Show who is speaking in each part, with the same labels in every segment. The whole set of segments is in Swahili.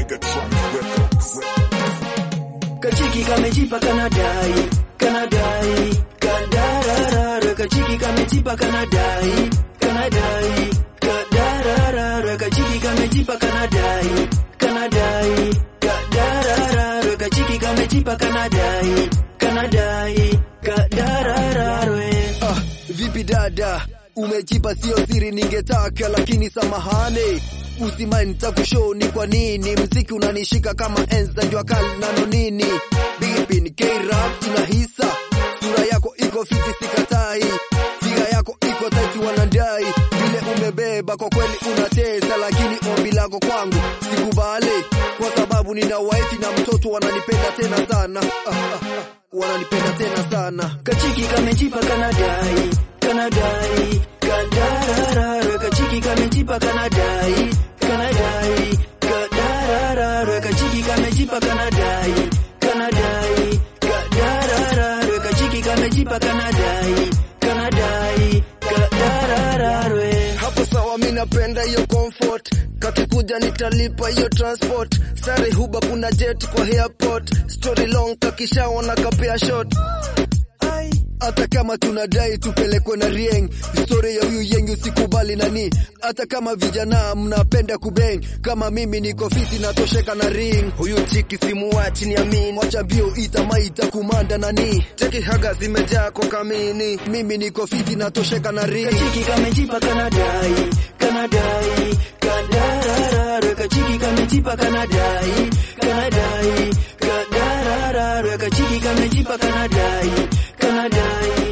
Speaker 1: Megatron Records.
Speaker 2: Kachiki kamejipa kanadai kanadai kadararara kachiki kamejipa kanadai kanadai kadararara kachiki kamejipa kanadai kanadai kadararara kachiki kamejipa kanadai kanadai kadararara
Speaker 3: Ah, vipi dada, umejipa sio siri, ningetaka lakini samahani usimani nitakushow ni kwa nini mziki unanishika kama enzi za jua kali nano nini bipi ni K-rap tunahisa sura yako iko fiti sikatai figa yako iko taiti wanadai vile umebeba kwa kweli unatesa lakini ombi lako kwangu sikubali kwa sababu nina wife na mtoto wananipenda tena sana ah, ah, ah, wananipenda tena sana
Speaker 2: Kachiki kamejipa kanadai kanadai kadararara kachiki kamejipa kanadai kanadai kadararara kachiki kamejipa kanadai kanadai kadararara kachiki kamejipa kanadai kanadai kadararara
Speaker 3: hapo sawa, mi napenda hiyo comfort. Kakikuja nitalipa hiyo transport. Sare huba kuna jet kwa airport. Story long kakishaona kapea short. Ai, hata kama tunadai tupelekwe na rieng, historia ya huyu yengi usikubali nani. Hata kama vijana mnapenda kubeng, kama mimi niko fiti natosheka na ring. Huyu chiki simuachi ni amin, wacha bio itamaita kumanda nani. Cheki haga zimejaa kwa kamini, mimi niko fiti natosheka na ring.
Speaker 2: Kachiki kamejipa kanadai kanadai kadararara kachiki kamejipa kanadai kanadai kadararara kachiki kamejipa kanadai kanadai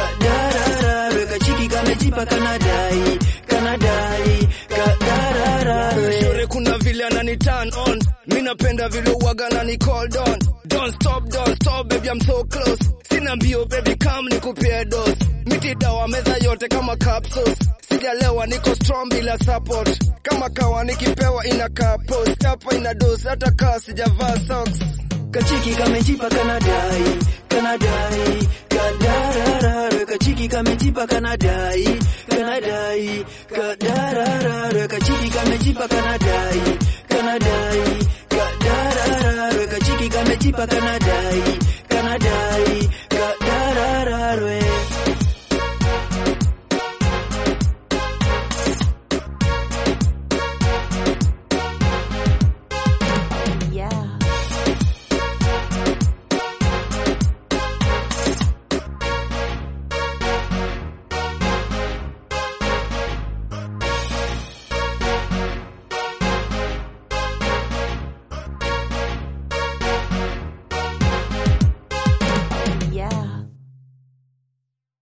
Speaker 2: kadararara kachiki kamejipa kanadai kanadai kadararara
Speaker 3: Shore kuna vile anani turn on Mi napenda vile uwaga nani called on Don't stop, don't stop baby I'm so close Sina mbio baby come nikupie dose Miti dawa meza yote kama capsules Sijalewa niko strong bila support Kama kawa nikipewa inakaa post Hapa ina dose hata kaa sijavaa socks
Speaker 2: Kachiki kamejipa kanadai kanadai kadararara kachiki kamejipa kanadai kanadai kadararara kachiki kamejipa kanadai kanadai kadararara kachiki kamejipa kanadai